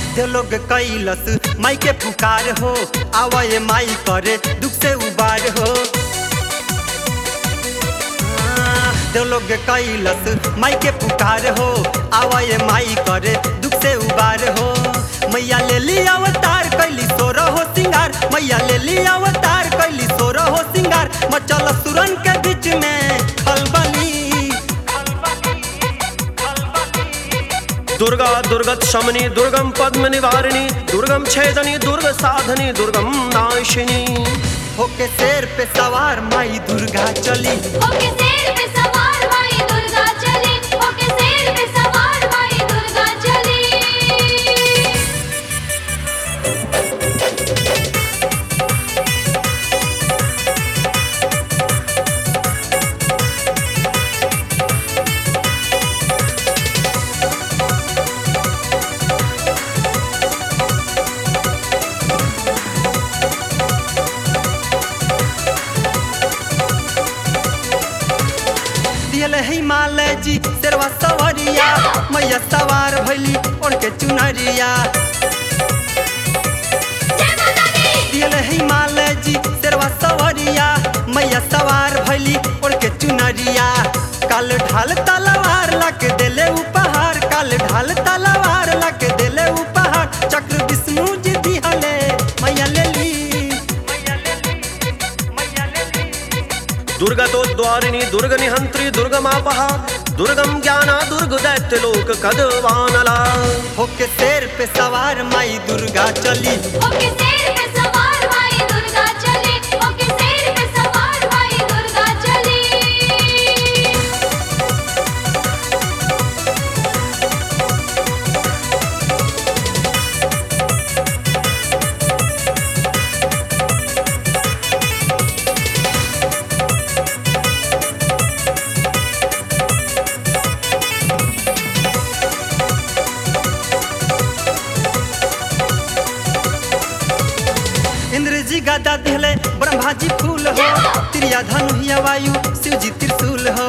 दे लोग कैलस माई के पुकार हो आवे माई करे दुख से उबार हो दे लोग कैलस माई के पुकार हो आवे माई करे दुख से उबार हो मैया ले ली अवतार कैली सोर हो सिंगार मैया ले ली अवतार कैली सोर हो सिंगार मचल सुरन के बीच में खलबली दुर्गा दुर्गत शमनी दुर्गम पद्म निवारिणी दुर्गम छेदनी दुर्ग साधनी दुर्गम नाशिनी होके शेर पे सवार माई दुर्गा चली ओके शेर पे सवार माई दुर्गा चली ओके शेर पे सवार माई दुर्गा चली दियल हिमालय जी शेरवा सवरिया मैया सवार भैली उनके चुनरिया जय माता दी दियल हिमालय जी शेरवा सवरिया मैया सवार भैली उनके चुनरिया काल ढाल तलवार लग देले उपहार काल ढाल तलवार लग देले उपहार चक्र विष्णु जी दिहले मैया ले ली मैया ले ली मैया ले ली दुर्गतो द्वारिणी दुर्ग निहंत्री दुर्गमापहा दुर्गम ज्ञाना दुर्ग दैत्य लोक कदवानला होके शेर पे सवार माई दुर्गा चली ओके शेर पे सवार माई दुर्गा चली ओके शेर पे सवार माई दुर्गा चली इंद्र जी गदा दिहले ब्रह्मा जी फूल हो त्रिया धनु हिया वायु शिव जी त्रिशूल हो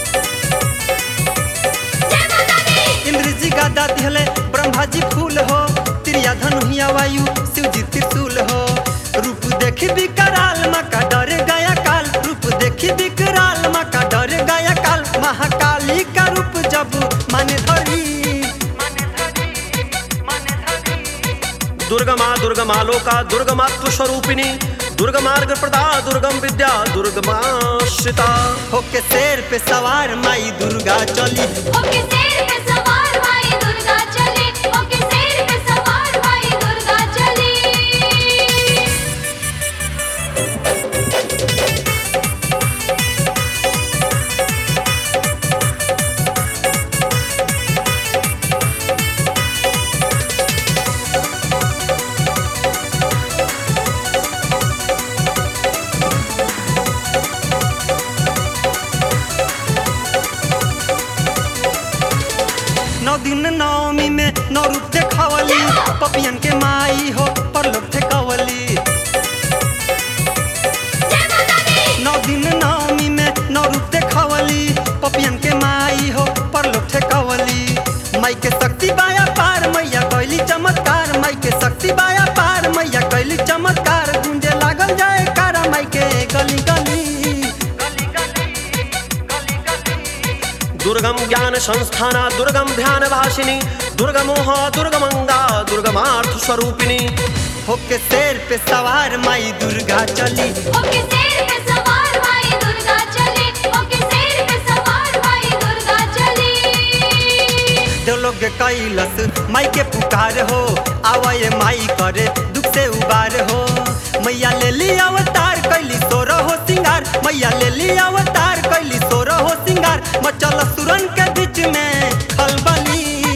जय माता दी इंद्र जी गदा दिहले ब्रह्मा जी फूल हो त्रिया धनु हिया वायु शिव जी त्रिशूल हो रूप देखी विकराल माँ का डर गया काल रूप देखी विकराल माँ का डर गया काल महाकाली का रूप जब माने धरी माने धरी माने धरी दुर्गमा दुर्गमालोका दुर्गमात्व स्वरूपिणी दुर्गमार्ग प्रदा दुर्गम विद्या दुर्गमाश्रिता होके शेर पे सवार माई दुर्गा चली ओके शेर पे सवार माई दुर्गा चली ओके शेर पे सवार माई दुर्गा चली नौ दिन नवमी में नौ रूप देखावली पपियन के माई हो परलोक ठेकावली जय माता दी नौ दिन नवमी में नौ रूप देखावली पपियन के माई हो परलोक ठेकावली माई के शक्ति बाया पार मैया कैली चमत्कार माई के शक्ति बाया पार मैया कैली चमत्कार गुंजे लागल जाए कारा माई के गली गली गली गली गली गली दुर्गम ज्ञान संस्थाना दुर्गम ध्यान भाषिनी दुर्गमोह दुर्गमंगा दुर्गमार्थ स्वरूपिणी होके शेर पे सवार माई दुर्गा चली ओके शेर पे सवार माई दुर्गा चली ओके शेर पे सवार माई दुर्गा चली देवलोग कैलस माई के पुकार हो आवे माई करे दुख से उबार हो मैया ले ली अवतार कैली सोर हो सिंगार मैया ले ली अवतार कैली सोर हो सिंगार मचल सुरन के बीच में खलबली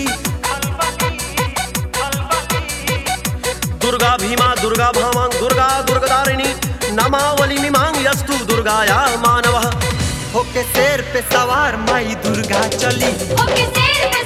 दुर्गा भीमा दुर्गा भामा दुर्गा दुर्गदारिणी नमावली मिमांग यस्तु दुर्गाया मानवः होके शेर पे सवार माई दुर्गा चली ओके शेर पे